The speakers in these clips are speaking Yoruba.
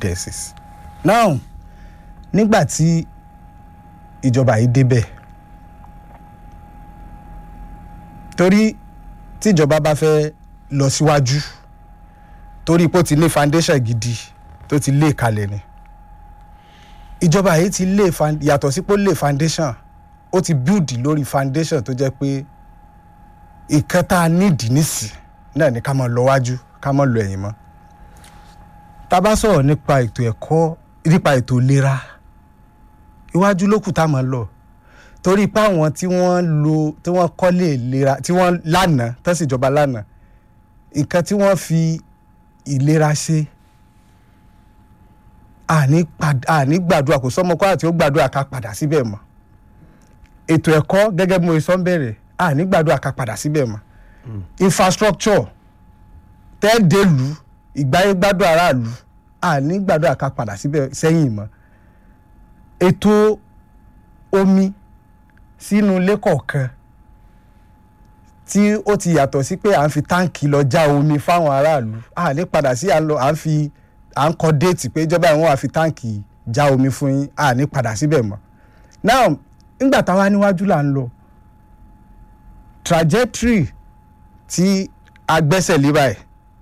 evidences now nígbà tí ìjọba yìí débẹ̀ torí tíjọba bá fẹ́ lọ síwájú torí pé ó ti lé foundation gidi tó ti lé kalẹ̀ ni ìjọba yìí ti lé fan- yàtọ̀ sí pé ó lé foundation ó ti build lórí foundation tó jẹ́ pé ìkan tá a nídìí nísì náà ni ká máa lọ wájú ká máa lọ ẹ̀yìn mọ́ tá a bá sọ̀rọ̀ nípa ètò ẹ̀kọ́ nípa ètò ìlera iwájú ló kù tá a máa lọ torí pé àwọn tí wọ́n lo tí wọ́n kọ́lé ìlera tí wọ́n lánàá tẹ́sí ìjọba lánàá nǹkan tí wọ́n fi ìlera ṣe àní pad- àní gbàdúrà kò sọ́mọ kọ́ àti ó gbàdúrà ká padà síbẹ̀ mọ́ ètò ẹ̀kọ́ gẹ́gẹ́ bí mo sọ ń bẹ̀rẹ̀ àní gbàdúrà ká padà síbẹ̀ mọ́ infrastructure tẹ́ẹ̀dẹ́lù ìgbáyégbádùn aráàlú àní gbàdúrà ká padà síbẹ̀ sẹ́yìn mọ́ ètò omi sínú ilé kọ̀ọ̀kan tí ó ti yàtọ̀ sí pé à ń fi táǹkì lọ já omi fáwọn aráàlú à ní padà sí à ń lọ à ń fi à ń kọ déètì pé ìjọba ìwọ̀n wà fi táǹkì já omi fún yín à ní padà síbẹ̀ mọ́ now nígbà táwa níwájú là ń lọ trajectory tí a gbẹ́sẹ̀ lé báyìí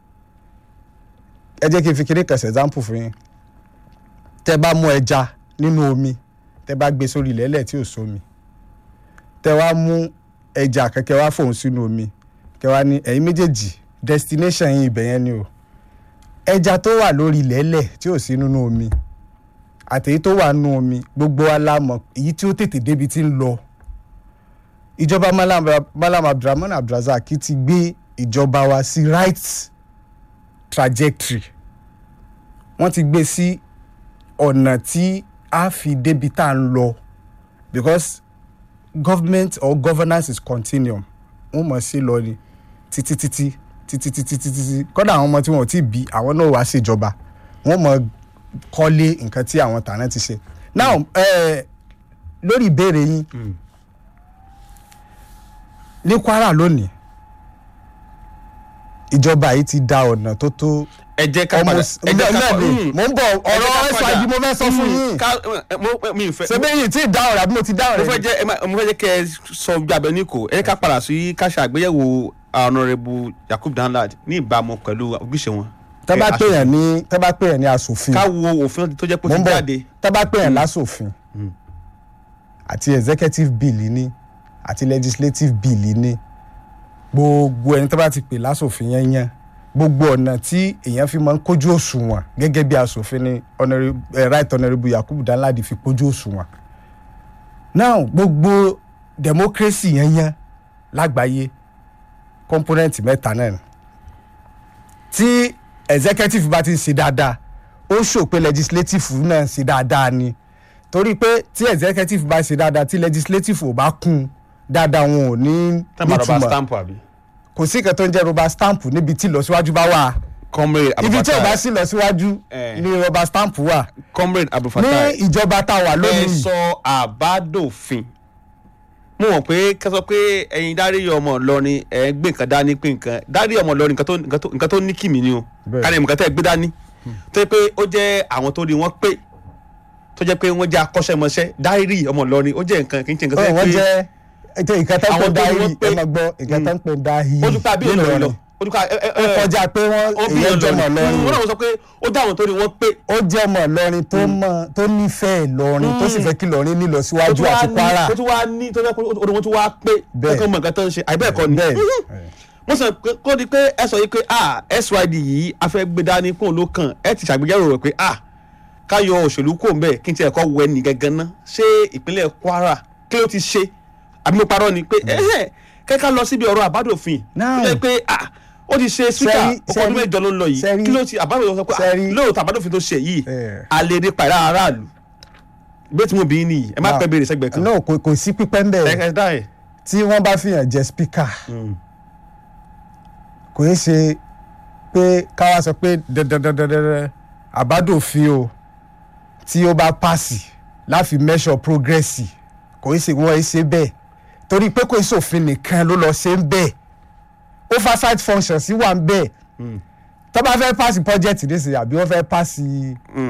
ẹ jẹ́ kí n fi kéré kẹsẹ̀ example fún yín tẹ́ bá mú ẹja nínú omi tẹ́ bá gbé sórí ilẹ̀ ẹlẹ̀ tí ò sómi tẹ́ wá mú ẹja kẹ̀kẹ́ wá fòun sínú omi kẹ́ wá ní ẹ̀yin méjèèjì destination yín ibẹ̀ yẹn ni o ẹja tó wà lórí ilẹ̀ ẹlẹ̀ tí ò sí nínú omi àtèyí tó wà nínú omi gbogbo wa la mọ̀ èyí tí ó tètè débi tí ń lọ ìjọba malam malam abdulrahman abdulrasaq ti gbé ìjọba wa sí right trajectory wọ́n ti gbé sí ọ̀nà tí a fi débi tá à ń lọ because government or governance is continuum wọ́n mọ̀ sí lọ ni títí títí títí títí títí kọ́dà àwọn ọmọ tí wọ́n ò tí ì bí àwọn náà wá ṣèjọba wọ́n mọ̀ kọ́lé nǹkan tí àwọn tàná ti ṣe now eh, lórí ìbéèrè yín ní kwara lónìí ìjọba yìí ti da ọ̀nà tó tó ẹ jẹ́ ká padà almost ẹ jẹ́ ká bẹ́ẹ̀ padà ni mò ń bọ̀ ọ̀rọ̀ ẹ̀sọ́ àjí mo fẹ́ sọ fún yín mi ì fẹ́ ṣebí yìí tí ì dáhùn rẹ̀ àbí mo ti dáhùn mo rẹ̀ fẹ́ ni? jẹ́ ẹ má- mo fẹ́ jẹ́ kẹ́ ẹ sọ gbàgbé ní kò ẹ jẹ́ ká padà sí ká ṣe àgbéyẹ̀wò honourable yakub danlad ní ìbámu pẹ̀lú ojúṣe wọn. tẹ́ bá ẹ, pè yàn ní tẹ́ bá pè yàn ní asòfin ká wo òfin tó jẹ́ pé ó mo ti ń bọ̀ jáde tẹ́ bá pè yàn lásòfin àti executive bill ní àti legislative bill ní gbogbo ẹni tẹ́ bá ti pè lásòfin yẹn yẹn gbogbo ọ̀nà tí èèyàn fi máa ń kójú òṣùwọ̀n gẹ́gẹ́ bí asòfin ni Honourable- eh, right honourable yakubu danladi fi kójú òṣùwọ̀n now gbogbo democracy yẹn yẹn lágbàáyé component mẹ́ta náà ni tí executive bá ti ń ṣe dáadáa ó ṣò pé legislative náà ń ṣe dáadáa ni torí pé tí executive bá ṣe dáadáa tí legislative ò bá kún un dáadáa wọn ò ní tábà rọba nítumọ̀ stamp àbí. kò sí nǹkan tó ń jẹ́ rọba stamp níbi tí ìlọsíwájú bá wà comrade ibi tí ò bá abdulfatai sí ìlọsíwájú Eh. ni rọba stamp wà comrade ní abdulfatai ìjọba tá a wà ẹ lónìí sọ àbádòfin mo mọ̀ pé kẹ́ sọ pé ẹ̀yin dárí ọmọ Ìlọrin ẹ̀ ń gbé nǹkan dání pé nǹkan dárí ọmọ Ìlọrin nǹkan tó nǹkan tó- nǹkan tó ní kìmí ni o Bẹ́ẹ̀. kárí nǹkan tẹ́ ẹ gbé dání tó yẹ pé ó jẹ́ àwọn tó rí wọn pé tó jẹ́ pé wọ́n jẹ́ akọ́ṣẹ́mọṣẹ́ dárí ọmọ Ìlọrin ó jẹ́ nǹkan kì í ṣe nǹkan tó Ó, yẹ wọ́n pé jẹ́ ètò nǹkan tó ń pè Àwọn tó ní dáhì wọ́n pé- ẹ máa gbọ́ nǹkan tó ń pè dáhì ó dúpẹ́ àbí Ìlọrin lọ ó dúpẹ́ ẹ ẹ ó kọjá pé wọ́n ó bí èèyàn jọmọ Ìlọrin lọ́rùn wọ́n náà sọ pé ó dá àwọn tó rí wọn pé ó jẹ́ ọmọ Ìlọrin tó mọ̀ tó nífẹ̀ẹ́ Ìlọrin tó sì fẹ́ kí Ìlọrin nílọ ó síwájú tún wá àti ní Kwara ó tún wá ní tó fẹ́ pé ó wọn tún wá pé Bẹ́ẹ̀. kankan mọ̀ nǹkan tó ń ṣe àìbẹ́ẹ̀kọ́ ni bẹ́ẹ̀ wọ́n sọ pé kó di pé ẹ sọ yìí pé ah SYD yìí a fẹ́ gbé dání kóun ló kàn ẹ ti ṣàgbéyẹ̀wò rẹ̀ pé ah ká yọ òṣèlú kò ń bẹ̀ kí n ti ẹ̀kọ́ wẹ ní gangan ná ṣé ìpínlẹ̀ Kwara kí ló ti ṣe àbí mo parọ́ ni pé ẹ̀hẹ́ kẹ́kẹ́ lọ síbi ọ̀rọ̀ àbádòfin Now- tó jẹ́ pé ah ó ti ṣe síkà Sẹ́rí- ọkọ̀ ọdún sẹ́rí- mẹ́jọ ló ń lọ yìí sẹ́rí- kí ló ti àbádòfin sọ pé ah sẹ́rí- lóòótọ́ àbádòfin tó ṣe yìí Eh. a lè rí pàrọ̀ aráàlú bí tí mo bí nìyí ẹ má Now- pẹ́ béèrè sẹ́gbẹ̀ẹ́ kan no kò kò sí pípẹ́ ń ẹ bẹ̀ ẹ dá ẹ. tí wọ́n bá fìyàn jẹ spíkà kò í ṣe pé káwá sọ pé dandandandandan àbádòfin o tí ó bá pàṣì láfi measure progress kò í ṣe wọ́n í ṣe bẹ́ẹ̀ torí pé kò í ṣòfin nìkan ló lọ ṣe ń bẹ́ẹ̀ oversight function sí wà ń bẹ́ẹ̀ tó bá fẹ́ pàṣì project nísìnyí àbí wọ́n fẹ́ pàṣì